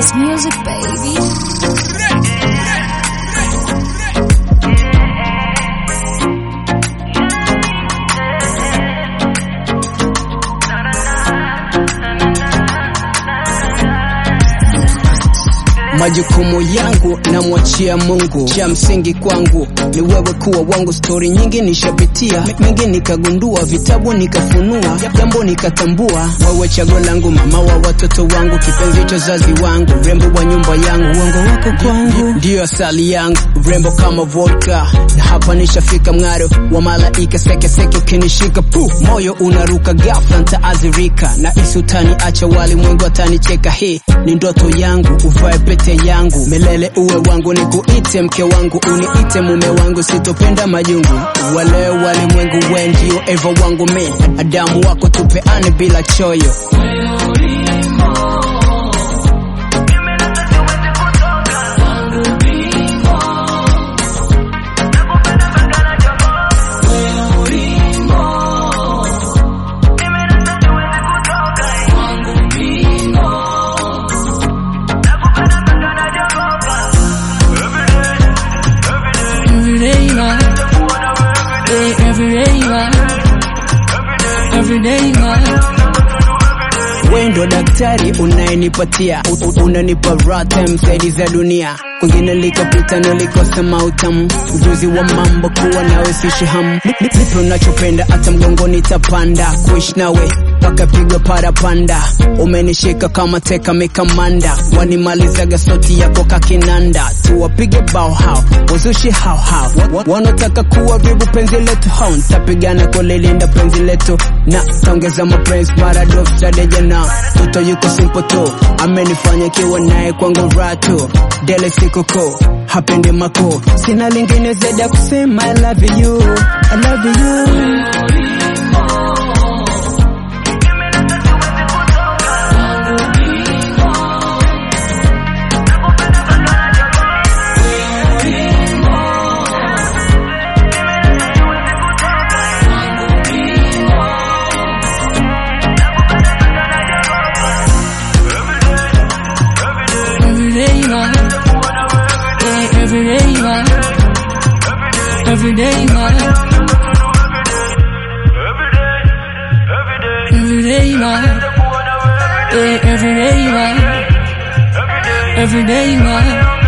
It's music, baby. Majukumu yangu namwachia Mungu, cha msingi kwangu ni wewe kuwa wangu. Stori nyingi nishapitia, mengi nikagundua, vitabu nikafunua, jambo nikatambua. Wewe chaguo langu, mama wa watoto wangu, kipenzi cha zazi wangu, rembo wa nyumba yangu, uongo wako kwangu ndiyo asali yangu, rembo kama vodka, na hapa nishafika mng'aro wa malaika, sekeseke ukinishika, pu moyo unaruka, ghafla ntaazirika, na isi utaniacha, walimwengu atanicheka. Hii ni ndoto yangu, uvae pete yangu milele, uwe wangu, nikuite mke wangu, uniite mume wangu, sitopenda majungu. Wale walimwengu we ndio eva wangu, mi Adamu wako, tupeane bila choyo. Every day man, hey, every day man, every day man. We ndo daktari unayenipatia u- u- unanipa rata msaidizi za dunia kwingine likapita nilikosa mautamu ujuzi wa mambo kuwa nawe sishahamu nipe unachopenda hata mgongoni tapanda kuishi nawe mpaka pigwa parapanda umenishika kama teka mikamanda wanimalizaga sauti yako kakinanda tuwapige bao hao wazushi hao hao Wa- wanataka kuharibu penzi letu hao ntapigana kulilinda penzi letu na taongeza mapenzi maradof tadejana toto yuko simple tu amenifanya kiwa naye kwangu ratu dele sikoko hapendi mako sina lingine zaidi ya kusema I love you, I love you. Every day man, hey, every day man, every day man. Every day man, hey, every day man, every day man.